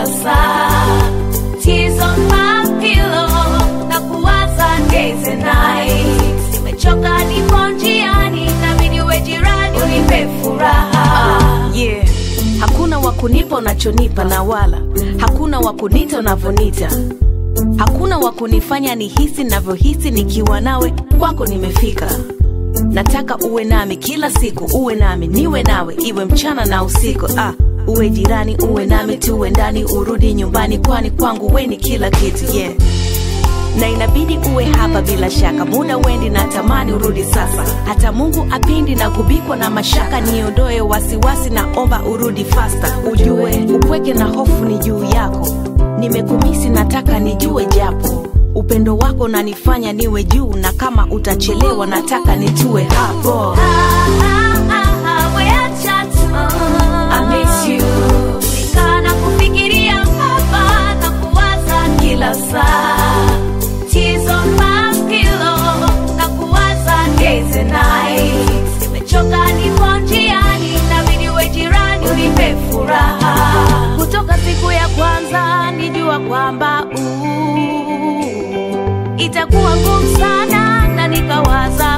kila saa. Tears on my pillow na kuwaza days and nights. Nimechoka, nipo njiani, nabidi uwe jirani unipe furaha. yeah. hakuna wa kunipa unachonipa na wala hakuna wa kunita unavyonita hakuna wa kunifanya nihisi navyohisi nikiwa nawe kwako nimefika nataka uwe nami kila siku uwe nami niwe nawe iwe mchana na usiku ah, uwe jirani uwe nami tuwe ndani urudi nyumbani kwani kwangu we ni kila kitu yeah na inabidi uwe hapa bila shaka muda wendi na tamani urudi sasa hata mungu apindi na kubikwa na mashaka niondoe wasiwasi na omba urudi fasta ujue upweke na hofu ni juu yako nimekumisi nataka nijue japo upendo wako nanifanya niwe juu na kama utachelewa nataka nitue hapo Ah, ah, ah, ah, weacha tu. I miss you. Nikaa na kufikiria hapa na kuwaza kila saa. Tears on my pillow na kuwaza days and nights. Nimechoka, nipo njiani, inabidi uwe jirani unipe furaha. Kutoka siku ya kwanza nijua kwamba uh, itakuwa ngumu sana na nikawaza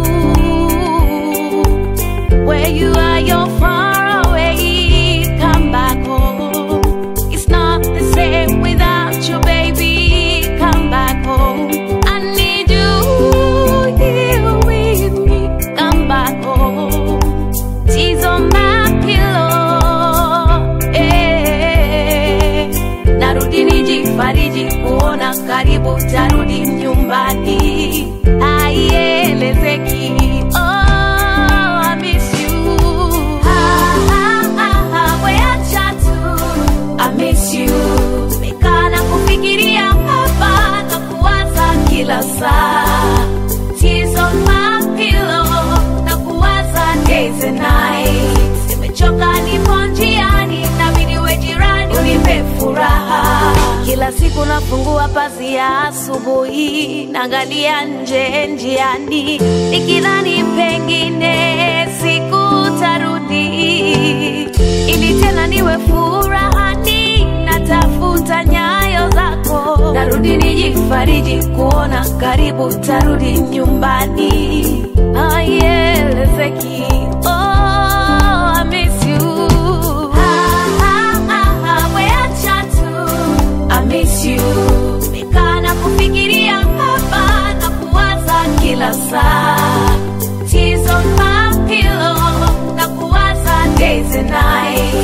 uh, where you are you're far away come back home it's not the same without you baby come back home I need you here with me come back home tears on my pillow eh. narudi nijifariji kuona karibu tarudi nyumbani aielezeki oh, I miss you. Ah, ah, ah, ah, weacha tu. I miss you. Nimekaa na kufikiria hapa na kuwaza kila saa Tears on my pillow na kuwaza days and nights. Nimechoka, nipo njiani, inabidi uwe jirani unipe furaha. Kila siku nafungua pazia asubuhi, naangalia nje njiani, nikidhani pengine siku tarudi, ili tena niwe furahani, natafuta nyayo zako, narudi nijifariji kuona karibu tarudi nyumbani, aielezeki oh, I miss you. Ah, ah, ah, ah, weacha tu. I miss you. Nimekaa na kufikiria hapa na kuwaza kila saa. Tears on my pillow na kuwaza days and nights.